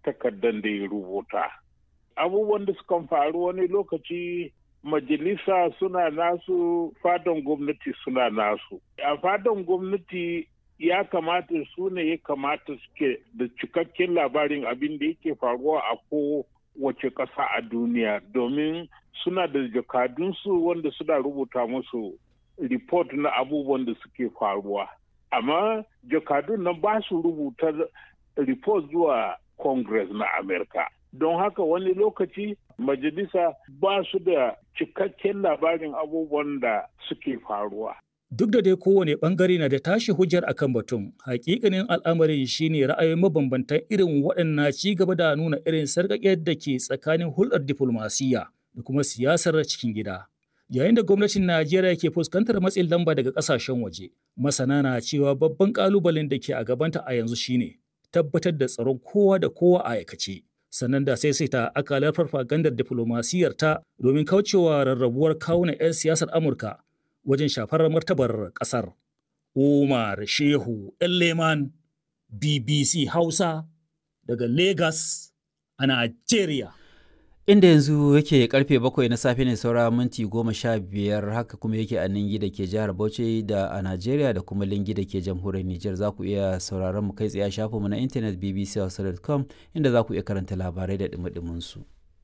takardar da ya rubuta abubuwan da sukan faru wani lokaci majalisa suna nasu fadan gwamnati suna nasu a fadan gwamnati ya kamata su ne ya kamata suke da cikakken labarin abin da yake faruwa a ko wace ƙasa a duniya domin suna da jakadunsu wanda suna rubuta musu report na abubuwan da suke faruwa amma jakadun nan ba su rubuta report zuwa congress na america don haka wani lokaci majalisa ba su da cikakken labarin abubuwan da suke faruwa Duk da dai kowane bangare na da tashi hujjar akan batun, hakikanin al'amarin shine ra'ayoyin mabambantan irin waɗannan ci gaba da nuna irin sarƙaƙiyar da ke tsakanin hulɗar diflomasiyya da kuma siyasar cikin gida. Yayin da gwamnatin Najeriya ke fuskantar matsin lamba daga ƙasashen waje, masana na cewa babban ƙalubalen da ke a gabanta a yanzu shine tabbatar da tsaron kowa da kowa a aikace. Sannan da sai sai ta akalar farfagandar diflomasiyyar ta domin kaucewa rarrabuwar kawunan 'yan siyasar Amurka wajen shafar martabar ƙasar. Umar Shehu Leman BBC Hausa daga Lagos a Najeriya. Inda yanzu yake karfe bakwai na safe ne saura minti goma sha biyar haka kuma yake a Ningi da ke jihar Bauchi da a Najeriya da kuma Lingi da ke jamhuriyar Nijar za ku iya sauraron mu kai tsaye a shafinmu na intanet bbchausa.com inda za ku iya karanta labarai da dumi su.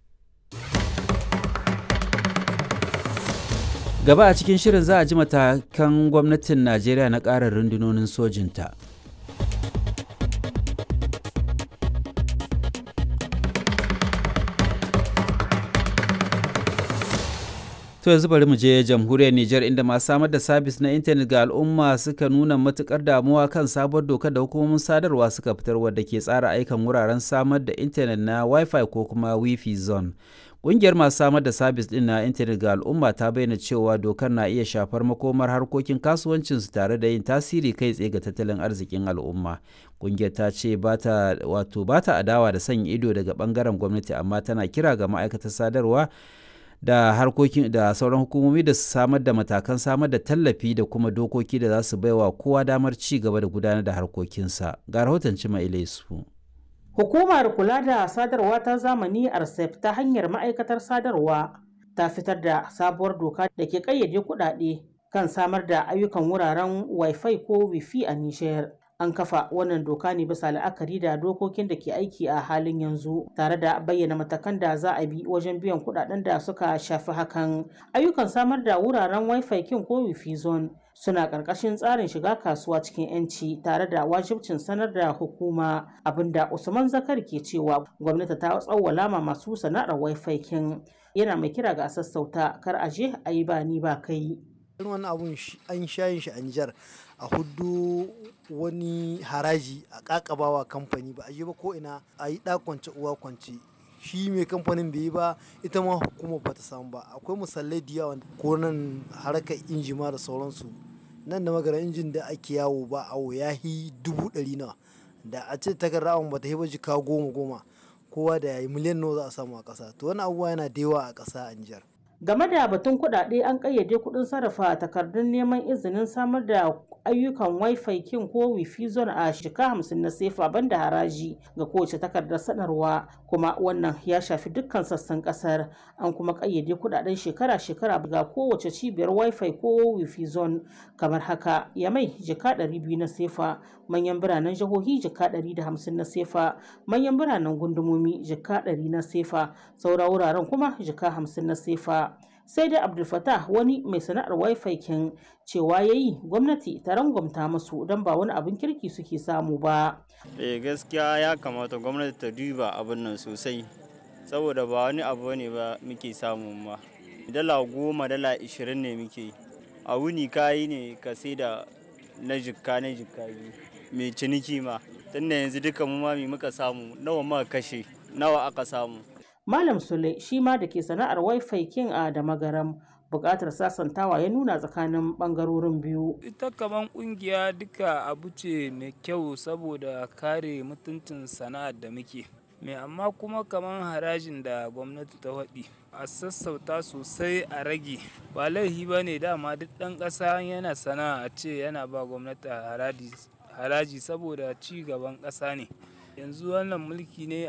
Gaba a cikin shirin za a ji matakan gwamnatin Najeriya na ƙara rundunonin sojinta. To yanzu bari mu je jamhuriyar Nijar inda masu samar da sabis na intanet ga al'umma suka nuna matukar damuwa kan sabuwar dokar da hukumomin sadarwa suka fitar wadda ke tsara aikan wuraren samar da intanet na Wi-Fi ko kuma Wi-Fi zone. Ƙungiyar masu samar da sabis ɗin na intanet ga al'umma ta bayyana cewa dokar na iya shafar makomar harkokin kasuwancinsu tare da yin tasiri kai tsaye ga tattalin arzikin al'umma. Ƙungiyar ta ce bata wato bata adawa da sanya ido daga ɓangaren gwamnati amma tana kira ga ma'aikatar sadarwa da harkokin da sauran hukumomi da su samar da matakan samar da tallafi da kuma dokoki da za su baiwa kowa damar ci gaba da gudanar da harkokinsa. Ga rahoton Cima Ilaisu. Hukumar kula da sadarwa ta zamani RCEP ta hanyar ma'aikatar sadarwa ta fitar da sabuwar doka da ke ƙayyade kuɗaɗe kan samar da ayyukan wuraren Wi-Fi ko Wi-Fi a Nijar. An kafa wannan doka ne bisa la'akari da dokokin da ke aiki a halin yanzu tare da bayyana matakan da za a bi wajen biyan kuɗaɗen da suka shafi hakan. Ayyukan samar da wuraren Wi-Fi kin ko Wi-Fi zone suna ƙarƙashin tsarin shiga kasuwa cikin 'yanci tare da wajibcin sanar da hukuma abinda usman zakar ke cewa gwamnati ta tsawwala ma masu sana'ar wifi kin yana mai kira ga sassauta kar a je a yi ba ni ba kai wani abun an shayin shi a Nijar a hudu wani haraji a kakabawa kamfani ba a yi ba ko ina a yi kwance uwa kwance shi mai kamfanin bai yi ba ita ma hukumar ba ta samu ba akwai misalai da yawa ko nan harkar injima da sauransu nan da magana injin da ake yawo ba awo ya yi dubu ɗari nawa da a ce takarda awon ba ta yi ba jika goma goma kowa da ya yi miliyan nawa za a samu a ƙasa to wani abubuwa yana da yawa a ƙasa a Nijar. game da batun kuɗaɗe an ƙayyade kuɗin sarrafa takardun neman izinin samar da ayyukan wifi kin ko wifi zone a shika hamsin na sefa banda haraji ga kowace takardar sanarwa kuma wannan ya shafi dukkan sassan kasar an kuma ƙayyade kuɗaɗen shekara-shekara ga kowace cibiyar wifi ko wifi zone kamar haka yamai jika 200 na sefa manyan biranen jihohi jika 150 na sefa manyan biranen gundumomi jika 100 na sefa saura wuraren kuma jika 50 na sefa sai dai abdulfatah wani mai sana'ar wifi kin cewa ya yi gwamnati ta rangwamta musu don ba wani abin kirki suke samu ba eh gaskiya ya kamata gwamnati ta duba abin nan sosai saboda ba wani abu ne ba muke samu ma dala goma dala ishirin ne muke a wuni kayi ne ka sai da na jikka na jikka biyu mai ciniki ma tunda yanzu duka mu ma muka samu nawa muka kashe nawa aka samu Malam Sule shi ma da ke sana'ar Wi-Fi kin a da magaram buƙatar sasantawa ya nuna tsakanin ɓangarorin biyu. Ita kaman ƙungiya duka abu ce mai kyau saboda kare mutuncin sana'ar da muke. Mai amma kuma kaman harajin da gwamnati ta waɗi a sassauta sosai a rage ba laifi ba ne dama duk ɗan ƙasa yana sana'a a ce yana ba gwamnati haraji saboda ci gaban ƙasa ne. yanzu wannan mulki ne